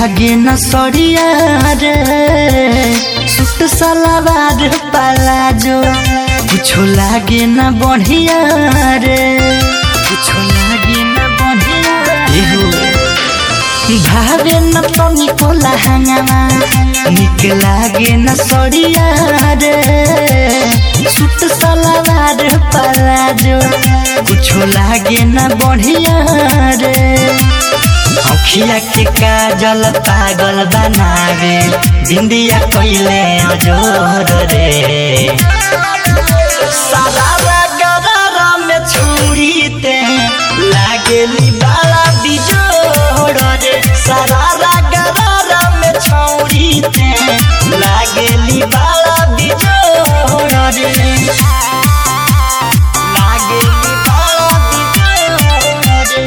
लागे न सड़िया रे सूट सलवार पलाजो कुछो लागे न बढ़िया रे कुछो लागे न बढ़िया रे भावे न तनी को लहंगावा निक लागे न सड़िया रे सूट सलवार पलाजो कुछो लागे न बढ़िया रे अखिया के काजल पागल बनावे बिंदिया कइले अजोर रे सारा गरारा में छुरी ते लागेली बाला बिजोड़ रे सारा गरारा में छौरी ते लागेली बाला बिजोड़ रे लागेली बाला बिजोड़ रे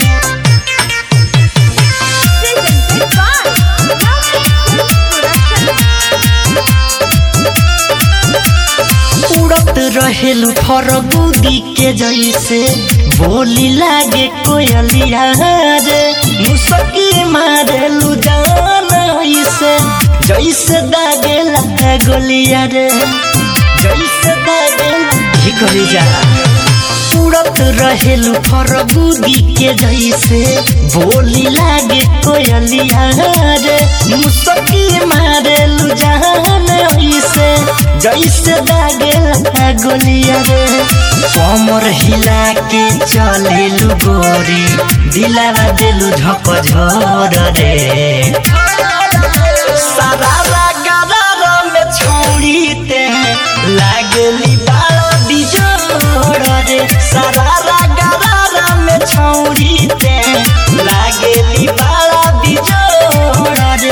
उड़त रहेलु फरगुदी के जैसे बोली लागे कोयलिया रे मुसकी मारेलु जान ऐसे जैसे दागेला गोलिया रे जैसे दागेला ही करे जा उड़त रहेलु फरगुदी के जैसे बोली लागे कोयलिया रे मुसकी मारेलु जान ऐसे जैसे दागेला गोलिया रे कमर हिला के चलेलु गोरी दिलावा देलु झक झोर रे सारा गरारा में छोड़ी ते लागली बाला बिजोड़ रे सारा गरारा में छोड़ी ते लागली बाला बिजोड़ रे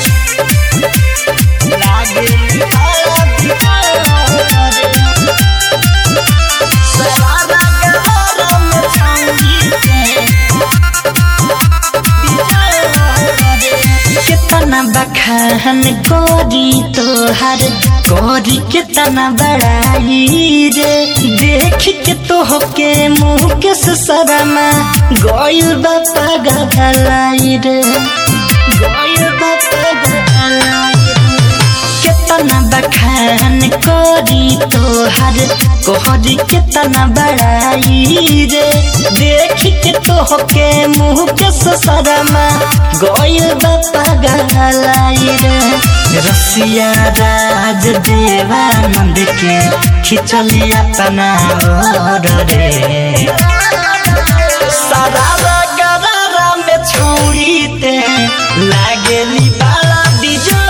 लागली बाला बिजोड़ रे सारा गरारा में छोड़ी ते कितना बखान गोरी तोहर गोरी कितना बड़ाई रे देख के तो के मुँह के सरमा गोयल बापा गलाई रे गोयल बापा गलाई कितना बखान कोरी तोहर कोहरी कितना बड़ाई रे देख के तो के मुँह के ससरमा गोयल बापा गलाई रे रसिया राज देवानंद के खिचली अपना ओर रे सारा गरारा में छोड़ी ते लागेली बाला बिजो